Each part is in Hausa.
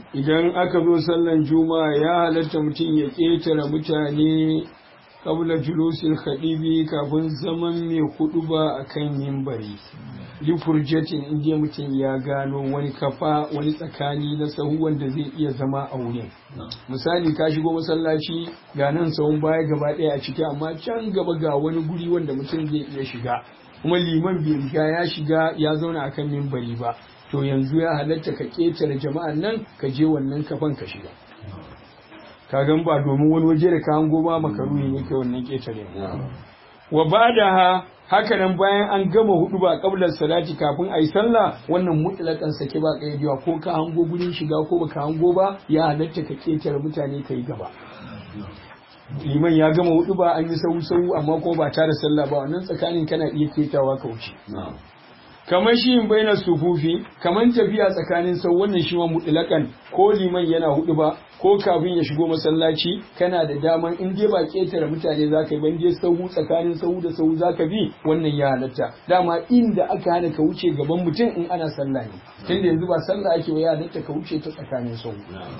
idan aka zo sallan juma'a ya halatta mutum ya ƙetare mutane kabla julusil khadibi kafin zaman mai hudu ba a kan mimbari lifurjatin inda mutum ya gano wani kafa wani tsakani na sahu wanda zai iya zama a wurin misali ka shigo masallaci ga nan sahun baya gaba ɗaya a ciki amma can gaba ga wani guri wanda mutum zai iya shiga kuma liman bai riga ya shiga ya zauna akan mimbari ba to yanzu ya halatta ka ƙetare jama'an nan ka je wannan kafan ka shiga ka gan ba domin wani waje da ka hango ba makaruhi ne kai wannan ƙetare wa bada haka nan bayan an gama hudu ba kablar salati kafin a yi sallah wannan mutlakan sake ba kaidiwa ko ka hango gurin shiga ko baka hango ba ya halatta ka ƙetare mutane ka yi gaba liman ya gama hudu ba an yi sau sau amma ko ba tare sallah ba wannan tsakanin kana iya ketawa ka wuce kamar shi yin baina sufufi kamar tafiya tsakanin sau wannan shi ma mutlakan ko liman yana hudu ba ko kafin ya shigo masallaci kana da daman in dai ba ketare mutane zaka yi ban dai sahu tsakanin sahu da sahu zaka bi wannan ya halatta dama inda aka hana ka wuce gaban mutum in ana sallah ne tunda yanzu ba sallah ake ba ya halatta ka wuce ta tsakanin sahu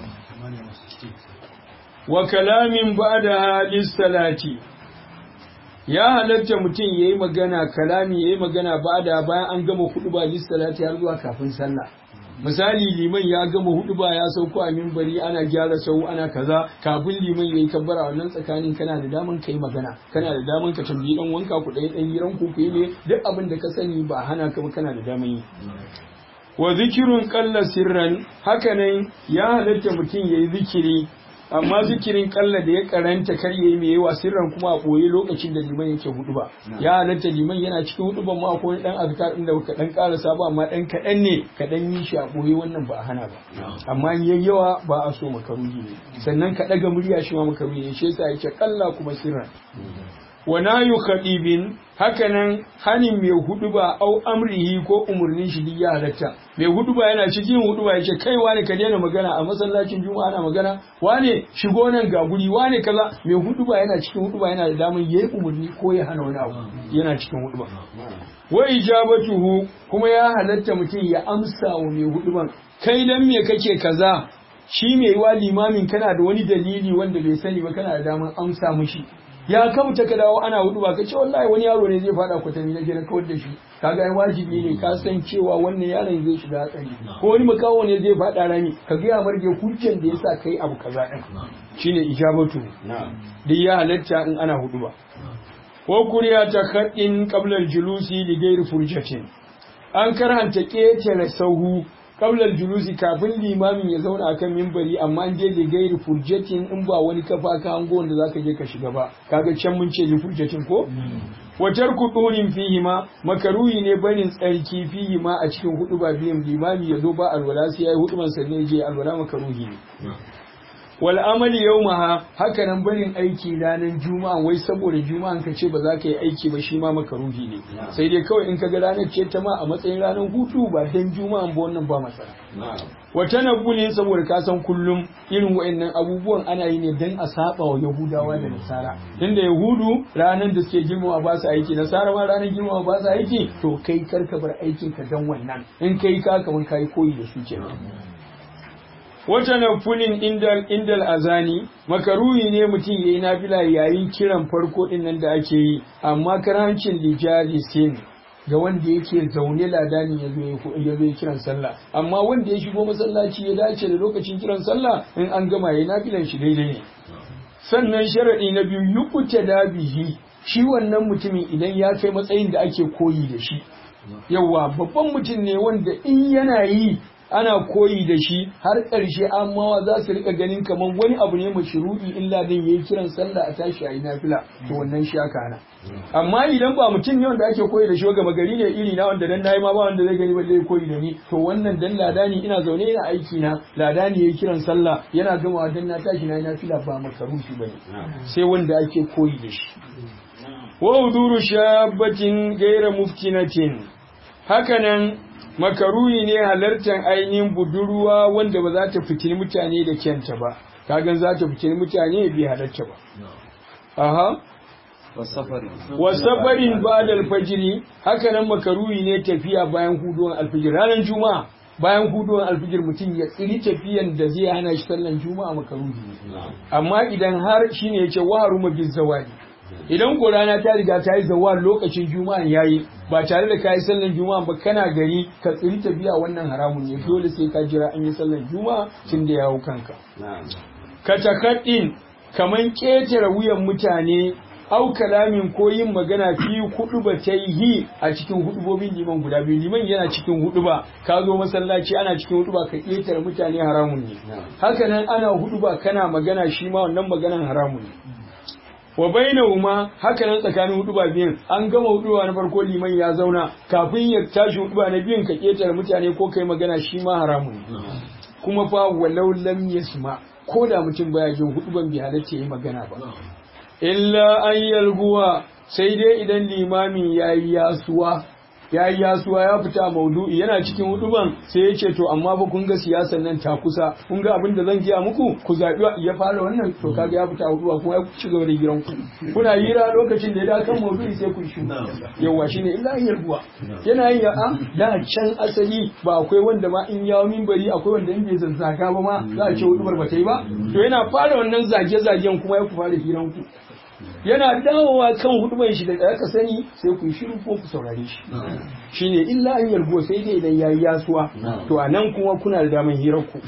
wa kalamin ba'da lis-salati ya halatta mutum yayi magana kalami yayi magana ba'da bayan an gama hudu ba lis-salati har zuwa kafin sallah misali liman ya gama hudu ba ya sauko a mimbari ana gyara sau ana kaza kafin liman yayi kabbara wannan tsakanin kana da daman kai magana kana da daman ka tambayi dan wanka ku dai dan yiran ku ku ne duk abin da ka sani ba hana ka ba kana da daman yi wa zikirun qalla sirran hakanan ya halatta mutum yayi zikiri amma zikirin kalla da ya karanta kar yayi mai yawa sirran kuma a boye lokacin da liman yake hudu ba ya halatta liman yana cikin hudu ban ma akwai dan azkar din da ka dan karasa ba amma dan kadan ne ka dan yi shi a boye wannan ba a hana ba amma in yayi yawa ba a so makaruhi ne sannan ka daga murya shi ma makaruhi ne shi yasa yake kalla kuma sirran wa nayu khadibin hakanan hanin mai hudu ba au amrihi ko umurnin shi ya halatta mai hudu ba yana cikin hudu ba yace kai wane ka daina magana a masallacin juma'a ana magana wane shigo nan ga guri wane kaza mai hudu ba yana cikin hudu ba yana da damar yayi umurni ko ya hana wani abu yana cikin hudu ba wa ijabatuhu kuma ya halatta mutum ya amsa wa mai hudu ban kai dan me kake kaza shi mai wa limamin kana da wani dalili wanda bai sani ba kana da damar amsa mushi ya kamta ka dawo ana hudu ba ka ce wallahi wani yaro ne zai fada kwatami na gina kawar da shi kaga ai wajibi ne ka san cewa wannan yaron zai shiga hatsari ko wani makawo ne zai fada rami ka ga ya marge hujjan da yasa kai abu kaza din shine ijabatu duk ya halatta in ana hudu ba ko kuriya ta kadin qabla julusi li ghairi furjatin an karanta ketare sahu kaular julusi kafin limamin ya zauna akan mimbari amma an je da gairi furjatin in ba wani kafa ka hango wanda zaka je ka shiga ba kaga can mun ce li furjatin ko watar kudurin fihi ma makaruhi ne barin tsarki fihi ma a cikin hudu ba biyan limami ya zo ba alwala sai yayi hudu man sanne je alwala makaruhi ne wal amali yawmaha haka nan barin aiki ranar juma'a wai saboda juma'an ka ce ba za ka yi aiki ba shi ma makaruhi ne sai dai kawai in ka ga ranar ce ta ma a matsayin ranar hutu ba dan juma'an ba wannan ba matsala wata na ne saboda ka san kullum irin wa'annan abubuwan ana yi ne dan a saba wa yahudawa da nasara dan da yahudu ranar da suke girmama ba su aiki nasara ma ranar girmama ba su aiki to kai karka bar aikin ka dan wannan in kai ka kamar kai koyi da su kenan wata nafulin indal indal azani makaruhi ne mutum yayi nafila yayin kiran farko din nan da ake yi amma karancin lijali sin ga wanda yake zaune ladani ya zo ya zo kiran sallah amma wanda ya shigo masallaci ya dace da lokacin kiran sallah in an gama yayi nafilan shi daidai ne sannan sharadi na biyu yukuta da bihi shi wannan mutumin idan ya kai matsayin da ake koyi da shi yawa babban mutum ne wanda in yana yi ana koyi da shi har ƙarshe amawa za su rika ganin kamar wani abu ne mashru'i illa din yayi kiran sallah a tashi a yi nafila to wannan shi aka hana amma idan ba mutum ne wanda ake koyi da shi gama gari ne iri na wanda dan nayi ma ba wanda zai gani ba zai koyi da ni to wannan dan ladani ina zaune ina aiki na ladani yayi kiran sallah yana gamawa dan na tashi na yi nafila ba makaruhi bane sai wanda ake koyi da shi wa uduru shabatin gaira muftinatin hakanan makaruhi ne halartar ainihin budurwa wanda ba za ta fitini mutane da kyanta ba kagan za ta fitini mutane bai halarta ba aha wasafarin ba da alfajiri haka nan makaruhi ne tafiya bayan huduwan alfajir ranar juma'a bayan huduwan alfijir mutum ya tsiri tafiyan da zai hana shi sallan juma'a makaruhi amma idan har shine yace wa haruma biz zawali idan ko rana ta riga ta yi zawal lokacin juma'a yayi ba tare da kayi sallan juma'a ba kana gari ka tsiri tafiya wannan haramun ne dole sai ka jira an yi sallan juma'a tun da yawo kanka ka takaddin kaman ketare wuyan mutane au kalamin ko yin magana fi hudu ba ta yi a cikin hudubobin liman guda biyu liman yana cikin hudu ba ka zo masallaci ana cikin hudu ba ka ƙetare mutane haramun ne haka nan ana hudu ba kana magana shi ma wannan maganan haramun ne wa bainahuma haka nan tsakanin hudu ba biyun an gama hudu na farko liman ya zauna kafin ya tashi hudu na biyun ka ƙetare mutane ko kai magana shi ma haramun ne kuma fa walau lam yasma ko da mutum baya jin hudu ban bi halatta yi magana ba illa an yalguwa sai dai idan limamin ya yi yasuwa ya yi yasuwa ya fita maudu'i yana cikin huduban sai ya ce to amma fa kun ga siyasar nan ta kusa kun ga abin da zan giya muku ku zaɓi ya fara wannan to kaga ya fita huduba kuma ya ci gaba da giran ku kuna hira lokacin da ya da kan maudu'i sai ku shi yawa shine illa an yalguwa yana yin ya da can asali ba akwai wanda ma in yawo minbari akwai wanda in bai zazzaga ba ma za a ce hudubar ba ta yi ba to yana fara wannan zage-zagen kuma ya ku fara hiran ku yana dawowa kan hudubar shi da aka sani sai ku shiru ko ku saurare shi shine illa an yargo sai dai idan yayi yasuwa to anan kuma kuna da daman hirar ku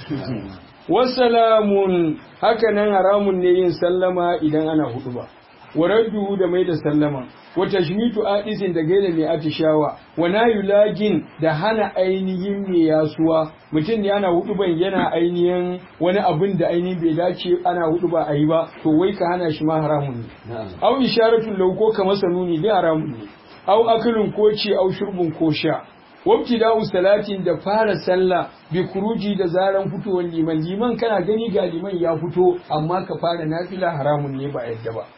wasalamun haka nan haramun ne yin sallama idan ana huduba wa radduhu da mai da sallama wa tashmitu adisin da gaida mai atishawa wa nayulagin da hana ainihin mai yasuwa mutum ne ana hudu ban yana ainihin wani abin da ainihin bai dace ana hudu ba a yi ba to wai ka hana shi ma haramun ne au isharatun lauko ka masa nuni ne haramun ne au akalin ko ci au shurbin ko sha wabtida'u salatin da fara sallah bi kuruji da zaran fitowar liman liman kana gani ga liman ya fito amma ka fara nafila haramun ne ba yadda ba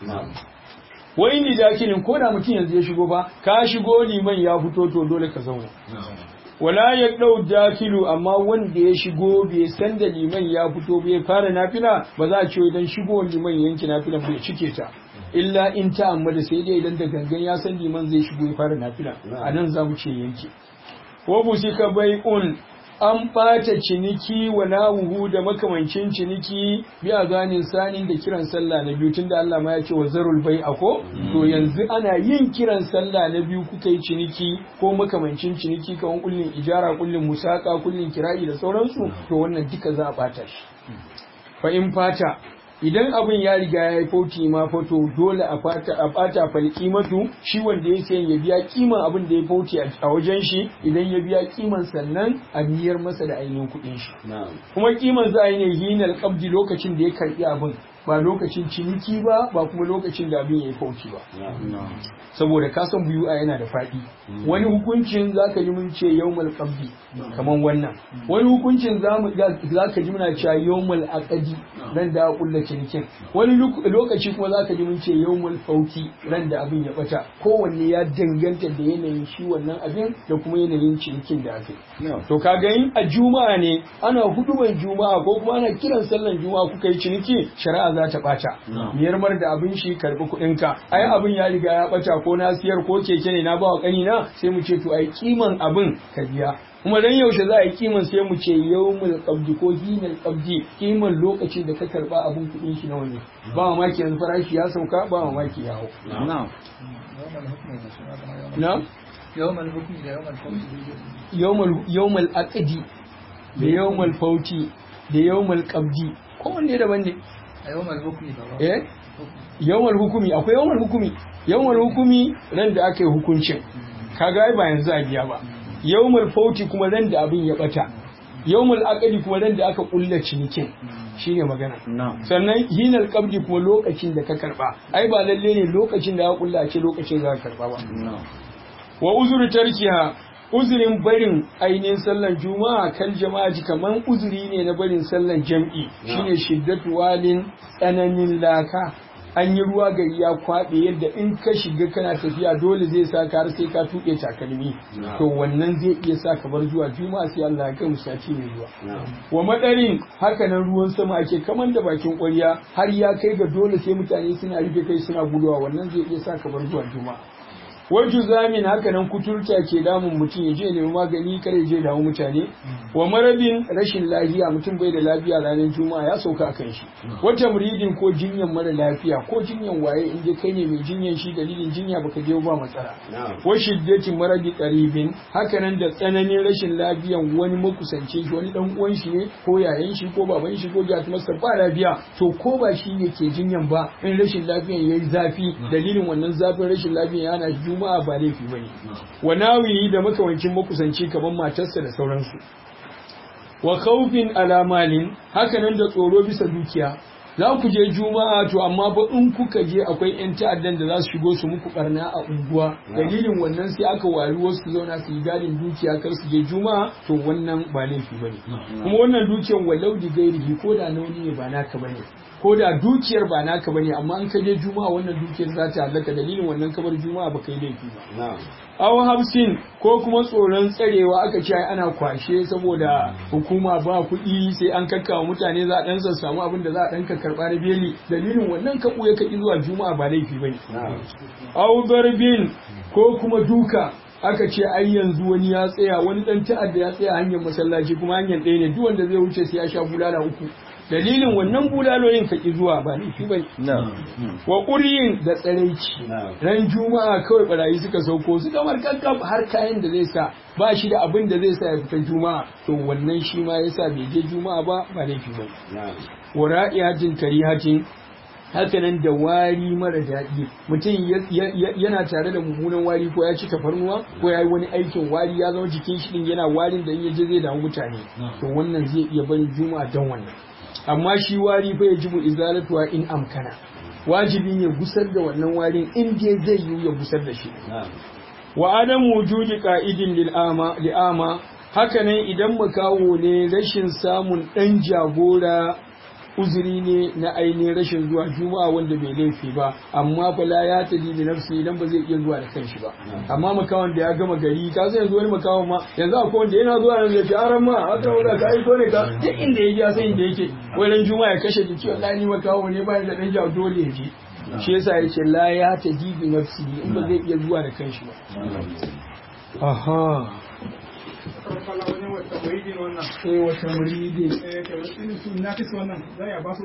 wai ni dakilin ko da mutum yanzu ya shigo ba ka shigo liman ya fito to dole ka zauna wala ya dau dakilu amma wanda ya shigo bai san da liman ya fito bai fara nafila ba za a ce idan shigo liman yanki nafila bai cike ta illa in ta amma da sai dai idan da gangan ya san liman zai shigo ya fara nafila a nan za mu ce yanki wa busika bai'un an ɓata ciniki wa nawuhu da makamancin ciniki bi a ganin sanin da kiran sallah na biyu tunda Allah ma ya ce wa zarul bai ako to yanzu ana yin kiran sallah na biyu kuka yi ciniki ko makamancin ciniki kawan kullin ijara kullin musaka kullin kira'i da sauransu to wannan duka za a ɓata shi fa in fata idan abin ya riga ya yi fauti ma fato dole a fata a bata fal kimatu shi wanda ya sayan ya biya kiman abin da ya fauti a wajen shi idan ya biya kiman sannan a biyar masa da ainihin kuɗin shi kuma kiman za a yi ne hinal qabdi lokacin da ya karbi abin ba lokacin ciniki ba ba kuma lokacin da abin ya yi fauci ba saboda kasan biyu a yana da faɗi wani hukuncin za ka ji mun ce yawmal qabdi kaman wannan wani hukuncin za ka ji muna cewa yawmal aqdi ran da kulla cinikin wani lokaci kuma za ka ji mun ce yawmal fauti ran da abin ya bata kowanne ya danganta da yanayin shi wannan abin da kuma yanayin cinikin da aka to kaga in a juma'a ne ana huduban juma'a ko kuma ana kiran sallan juma'a kuka yi ciniki shari'a za ta ɓata. Miyarmar da abin shi karɓi kuɗinka. Ai abin ya riga ya ɓata ko na siyar ko keke ne na bawa ƙanina sai mu ce to ai kiman abin ka biya. Kuma dan yaushe za a yi kiman sai mu ce yawmul qabdi ko hinal qabdi kiman lokacin da ka karɓa abin kuɗin shi nawa ne. Ba mamaki yanzu farashi ya sauka ba mamaki ya hau. Na'am. Na'am. Yawmal hukmi da yawmal fawti. Yawmal yawmal aqdi da yawmal fauti da yawmal qabdi kowanne daban ne. A yawmal hukmi ba ba. eh yawan hukumi akwai yawan hukumi yawan hukumi ran da aka yi hukuncin kaga ai ba yanzu a biya ba yawmul fauti kuma ran da abin ya bata yawmul aqdi kuma ran da aka kulla cinikin shine magana sannan hinal qabdi kuma lokacin da ka karba ai ba lalle ne lokacin da aka kulla a ce lokacin za ka karba ba wa uzuru tarkiha uzurin barin ainihin sallan juma'a kan jama'a kaman uzuri ne na barin sallan jam'i shine shiddatu walin tsananin laka an yi ruwa gari ya kwaɓe yadda in ka shiga kana tafiya dole zai sa ka har sai ka tuƙe takalmi to wannan zai iya sa ka bar zuwa juma'a sai Allah ya kai mu sati mai zuwa wa madarin haka nan ruwan sama ake kaman da bakin ƙwarya har ya kai ga dole sai mutane suna rufe kai suna guduwa wannan zai iya sa ka bar zuwa juma'a waju zamin haka nan kuturta ke damun mutum ya je nemi magani kar ya je damu mutane wa marabin rashin lafiya mutum bai da lafiya ranar juma'a ya sauka akan shi wata muridin ko jinyan mara lafiya ko jinyan waye in dai kai ne mai jinyan shi dalilin jinya baka je ba matsala wa shiddatin maradi qaribin haka nan da tsananin rashin lafiyan wani makusance shi wani dan uwan shi ne ko yayan shi ko baban shi ko jatumarsa ba lafiya to ko ba shi ne ke jinyan ba in rashin lafiyan yayi zafi dalilin wannan zafin rashin lafiyan yana shi juma'a ba laifi bane wa nawiyi da makawancin makusanci kaman matarsa da sauransu wa khawfin ala malin haka nan da tsoro bisa dukiya za ku je juma'a to amma ba in kuka je akwai yan ta'addan da za su shigo su muku barna a unguwa dalilin wannan sai aka wari wasu zauna su yi gadin dukiya kar su je juma'a to wannan ba laifi bane kuma wannan dukiyan walau di gairihi ko da nauni ne ba naka bane ko da dukiyar ba naka bane amma in ka je juma'a wannan dukiyar za ta halaka dalilin wannan kabar juma'a ba kai laifi ba aw hamsin ko kuma tsoron tsarewa aka ce ana kwashe saboda hukuma ba kuɗi sai an kakkawa mutane za a dan samu abin da za a dan karɓa na beli dalilin wannan ka ya kaki zuwa juma'a ba laifi bane aw darbin ko kuma duka aka ce ai yanzu wani ya tsaya wani dan ta'adda ya tsaya hanyar masallaci kuma hanyar ɗaya ne duk wanda zai wuce sai ya sha bulala uku dalilin wannan bulaloyin ka ki zuwa ba laifi bai wa ƙuryin da tsaraici ran juma'a kawai barayi suka sauko su kamar kankaf har kayan da zai sa ba shi da abin da zai sa ya fita juma'a to wannan shi ma yasa bai je juma'a ba ba laifi bai wa ra'iyatin karihatin hakanan da wari mara daɗi mutum yana tare da mummunan wari ko ya ci tafarnuwa ko ya yi wani aikin wari ya zama jikin shi din yana warin da in ya je zai damu mutane to wannan zai iya barin juma'a don wannan amma shi wari fa ya jibu izalatuwa in amkana wajibi ne gusar da wannan warin in dai zai yi ya gusar da shi wa adamu wujudi qa'idin lil'ama li'ama hakanan idan makawo ne rashin samun dan jagora uzuri ne na ainihin rashin zuwa juma'a wanda bai laifi ba amma fa la ya tadi bi nafsi idan ba zai iya zuwa da kanshi ba amma makawan da ya gama gari ka san yanzu wani makawan ma yanzu akwai wanda yana zuwa nan zai ce aran ma haka wanda ka aiko ne ka duk inda ya ji sai inda yake wani juma'a ya kashe jiki wallahi ni makawo ne ba da dan jawo dole ya je shi yasa ya ce la ya tadi bi nafsi in ba zai iya zuwa da kanshi ba aha wata muridin wannan sai wata muridi eh to irin su na wannan za a ba su